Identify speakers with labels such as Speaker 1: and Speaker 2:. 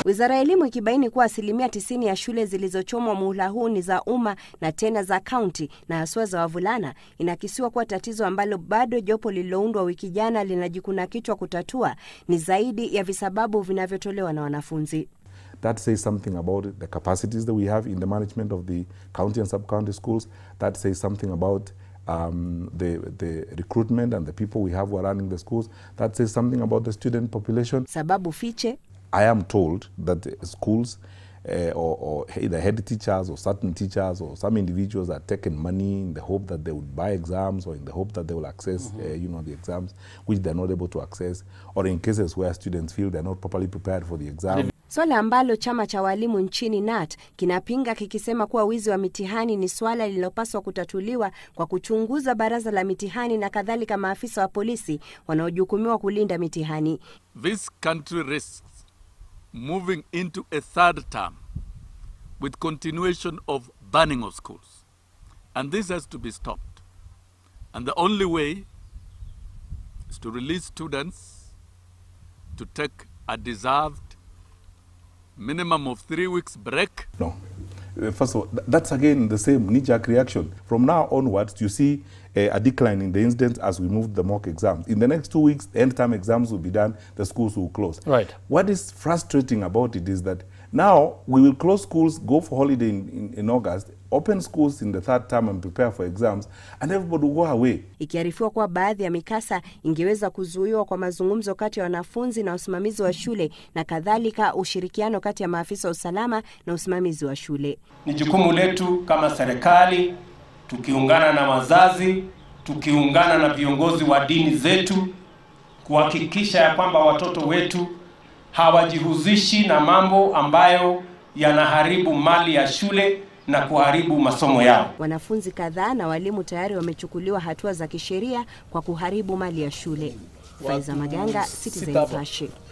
Speaker 1: Wizara ya Elimu ikibaini kuwa asilimia tisini ya shule zilizochomwa muhula huu ni za umma na tena za kaunti na haswa za wavulana, inakisiwa kuwa tatizo ambalo bado jopo lililoundwa wiki jana linajikuna kichwa kutatua ni zaidi ya visababu vinavyotolewa na wanafunzi.
Speaker 2: That says something about the capacities that we have in the management of the county and sub-county schools. That says something about um, the, the recruitment and the people we have who are running the schools. That says something about the student population.
Speaker 1: Sababu fiche
Speaker 2: I am told that the schools uh, or, or either head teachers or certain teachers or some individuals are taking money in the hope that they would buy exams or in the hope that they will access, uh, you know, the exams which they're not able to access, or in cases where students feel they're not properly prepared for the exam.
Speaker 1: Swala ambalo chama cha walimu nchini NAT kinapinga kikisema kuwa wizi wa mitihani ni swala lililopaswa kutatuliwa kwa kuchunguza baraza la mitihani na kadhalika maafisa wa polisi wanaojukumiwa kulinda mitihani.
Speaker 3: This country risks moving into a third term with continuation of burning of schools. And this has to be stopped. And the only way is to release students to take a deserved minimum of three weeks break.
Speaker 2: No. Uh, First of all, th- that's again the same knee-jerk reaction. From now onwards, you see uh, a decline in the incidents as we move the mock exams. In the next two weeks, the end-term exams will be done, the schools will close.
Speaker 4: Right.
Speaker 2: What is frustrating about it is that now we will close schools, go for holiday in, in, in August, open schools in the third term and prepare for exams, and everybody will go away.
Speaker 1: Ikiarifiwa kuwa baadhi ya mikasa ingeweza kuzuiwa kwa mazungumzo kati ya wanafunzi na usimamizi wa shule na kadhalika ushirikiano kati ya maafisa wa usalama na usimamizi wa shule.
Speaker 5: Ni jukumu letu kama serikali, tukiungana na wazazi, tukiungana na viongozi wa dini zetu, kuhakikisha ya kwamba watoto wetu hawajihusishi na mambo ambayo yanaharibu mali ya shule na kuharibu masomo yao.
Speaker 1: Wanafunzi kadhaa na walimu tayari wamechukuliwa hatua za kisheria kwa kuharibu mali ya shule. Faiza Maganga, Citizen Nipashe.